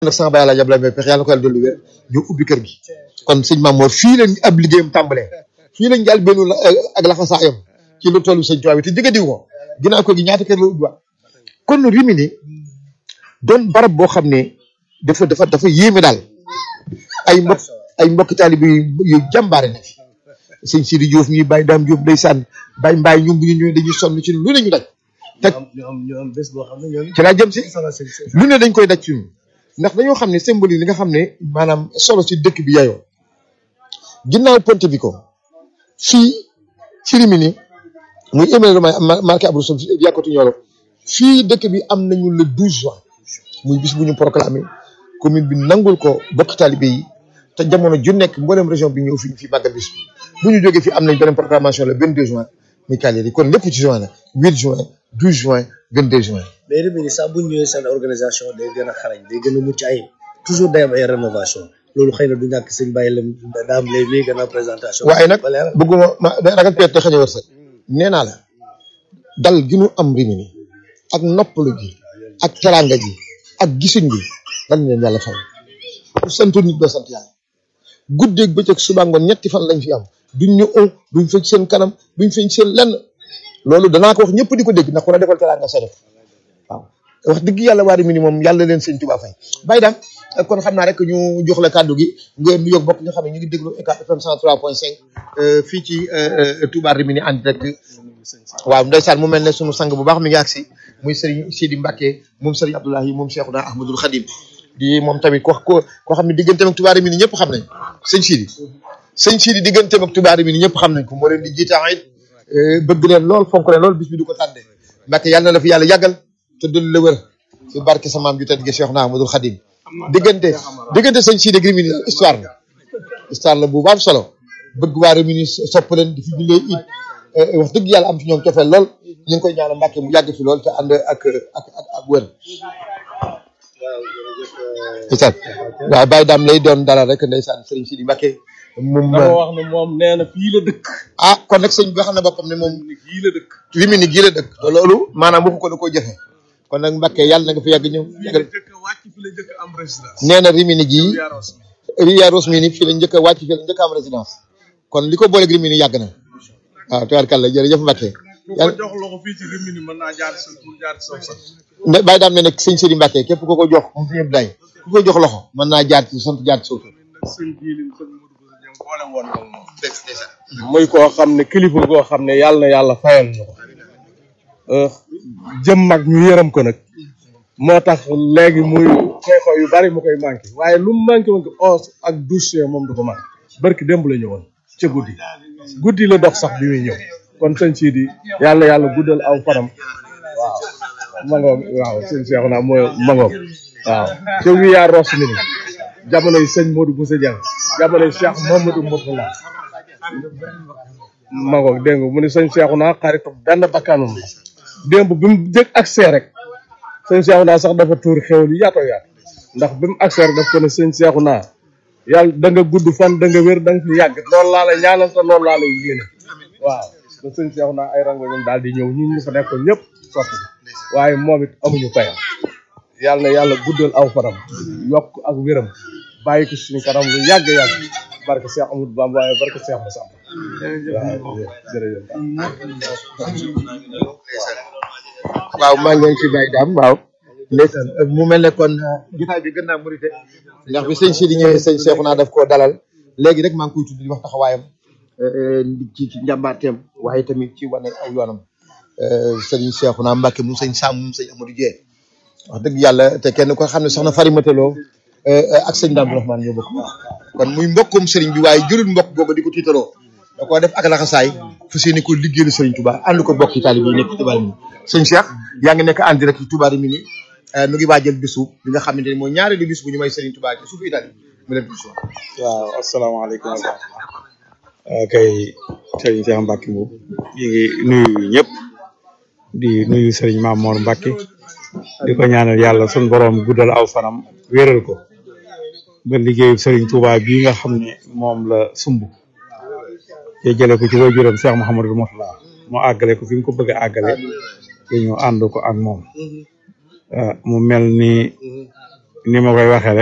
nag sama baay Alaaji Abdoulaye Mbaye pexe yàlla ko yàlla dolli wér ñu ubbi kër gi kon sëñ Mamour fii lañ ab liggéeyam tàmbalee fii lañ jàll benn ak laxasaayam ci lu tollu sëñ Tuubaa bi te jëga diw ko ginnaaw ko gi ñaata kër la ubbiwaat kon Rimini doon barab boo xam ne dafa dafa dafa yéeme daal ay mbokk ay mbokki taalibe yu jàmbaare na fi sëñ Sidi Diouf ñi Baye Dame Diouf ndeysaan Baye Mbaye ñoom bu ñu ñëwee dañuy sonn ci lu ne ñu daj ñu am ñu am ñu am bés boo xam ne ñoom ci laa jëm si sama sëñ sëñ lu ne dañ koy daj ci ñun ndax dañoo xam ne symbole yi li nga xam ne maanaam solo si dëkk bi yayoo ginnaaw ponte bi ko fii ci Rimini muy éméne ma marqué Abdou Sow yàkkatu ñoolo fii dëkk bi am nañu le 12 juin muy bis bu ñu proclamé commune bi nangul ko bokk talibé yi te jamono ju nekk mboolem région bi ñëw fi ñu fi màggal bis bi bu ñu jógee fii am nañ beneen proclamation le 22 juin muy Kaléri yi kon lépp ci juin la 8 juin 12 juin 22 juin mais Rimini sax bu ñu ñëwee seen organisation day gën a xarañ day gën a mucc ayib toujours day am ay rénovation loolu xëy na du ñàkk sëñ bàyyi lam daam lay mii gën a présentation waaye nag ba leeral bëgguma ma da ragal peet te xëñ a wërsëg nee naa la dal gi nu am Rimini ak noppalu gi ak teranga gi ak gisuñ gi lan leen yàlla fay ku santu nit doo sant yàlla guddeeg bëccëg suba ngoon ñetti fan lañ fi am duñ ñu un duñ feñ seen kanam duñ feñ seen lenn loolu danaa ko wax ñëpp di ko dégg ndax ku la defal teranga sa def waaw wax dëgg yàlla waa Rimini moom yàlla leen sëñ Tuubaa fay bàyyi daam kon xam naa rek ñu jox la kàddu gi nga nu yóg bokk nga xam ne ñu ngi déglu ECAP FM 103.5 fii ci Touba Rimini en direct waaw ndeysaan mu mel ne sunu sang bu baax mi ngi agsi muy Serigne Sidi Mbacke moom Serigne Abdoulahi moom Cheikhouna Ahmadoul Khadim di moom tamit ko ko koo xam ne digganteem ak Touba Rimini ñëpp xam nañ sëñ Sidi sëñ Sidi digganteem ak Touba Rimini ñëpp xam nañ ko moo leen di jiite it bëgg leen lool fonk leen lool bis bi du ko tànde Mbacke yàlla na la fi yàlla yàggal te dul la wër ci barke sa maam ju tedd gi Cheikhouna Ahmadoul Khadim diggante diggante sëñ Sidi ak Rimini histoire la histoire la bu baax solo bëgg waa Rimini sopp leen di fi jullee it wax dëgg yàlla am ci ñoom cofeel lool ñu ngi koy ñaanal Mbàkke mu yàgg fi lool te ànd ak ak ak ak wër ndeysaan waaw Baye Dame lay doon dalal rek ndeysaan Serigne Sidi Mbàkke moom dama wax ne moom nee na fii la dëkk ah kon nag sëñ bi wax na boppam ne moom fii la dëkk Rimini gii la dëkk te loolu maanaam waxu ko da koo jëfe kon nag Mbàkke yàlla na nga fi yàgg ñëw yàggal jëkk a wàcc fi la jëkk a am résidence nee na Rimini gii yaaros Ria Rosmini fii la njëkk a wàcc fii la njëkk a am résidence kon li ko booleeg Rimini yàgg na waaw tubaarkàlla jërëjëf Mbacke ku ko jox loxo fii ci Rimini mën naa jaar sa pour jaar sa sax ne bàyyi daam ne nag sëñ Sidi Mbacke képp ku ko jox moom fi ñëpp day ku ko jox loxo mën naa jaar ci sant jaar ci suuf nag sëñ jiili sëñ Modou Bousso Dieng boole woon moom moom muy koo xam ne kilifa goo xam ne yàlla na yàlla fayal ñu ko jëm mag ñu yërëm ko nag moo tax léegi muy xeexoo yu bari mu koy manqué waaye lu mu manqué woon ko os ak douche moom du ko manqué barki démb la ñëwoon ca guddi guddi la dox sax bi muy ñëw kon sëñ Sidi yàlla yàlla guddal aw faram waaw mangoog waaw sëñ Cheikh naa mooy mangoog waaw ca wiyaa ros mi ni jamonoy sëñ Modou Bousso Dieng jamonoy Cheikh Mamadou Mourtala mangoog dégg nga mu ne sëñ Cheikh naa xaritu benn bakkanum la démb bi mu jëkk accès rek sëñ Cheikh naa sax dafa tuur xew li yaatoo yaat ndax bi mu accès rek daf ko ne sëñ Cheikh naa yàlla da nga gudd fan da nga wér da nga fi yàgg loolu laa lay ñaanal te loolu laa lay yéene waaw ba sëñ Cheikh naa ay rango ñoom daal di ñëw ñun ñu fa nekkoon ñëpp sotti waaye moom it amuñu payam yàlla na yàlla guddal aw faram yokk ak wéram bàyyi ko suñu kanam lu yàgg yàgg barke Cheikh Amadou Bamba waaye barke Cheikh Moussa waaw jërëjëf waaw maa ngi leen ci Baye Dame waaw ndeysaan mu mel ne kon jotaay bi gën naa murite ndax bi sëñ Sidi ñëwee sëñ Cheikhouna daf koo dalal léegi rek maa ngi koy tudd di wax taxawaayam ci ci njàmbaarteem waaye tamit ci wane aw yoonam sëñ Cheikhouna Mbacke mu sëñ Sam mu sëñ Amadou Dieng wax dëgg yàlla te kenn ko xam ne soxna Farimata Lo ak sëñ Dame Rahman ñoo bokk kon muy mbokkum sëriñ bi waaye jëlul mbokk googu di ko tiitaroo da koo def ak laxasaay fas yéene ko liggéeyal sëriñ Touba ànd ko bokk ci taalibe yi nekk Touba Rimini sëñ Cheikh yaa ngi nekk en direct ci Touba Rimini nu ngi waajal bisu bi nga xamante ne mooy ñaareelu bis bu ñu may sëriñ Touba ci suufu Italie mu leen bisu waaw asalaamaaleykum wa rahmatulah kay sëriñ Cheikh Mbacke moom ñu ngi nuyu ñëpp di nuyu sëriñ Mamour Mbacke di ko ñaanal yàlla sun borom guddal aw fanam wéral ko ba liggéeyu sëriñ Touba bii nga xam ne moom la sumb te jële ko ci waajuram Cheikh Mouhamadou Mourtala mu àggale ko fi mu ko bëgg a àggale te ñu ànd ko ak moom mu mel ni ni ma koy waxee rek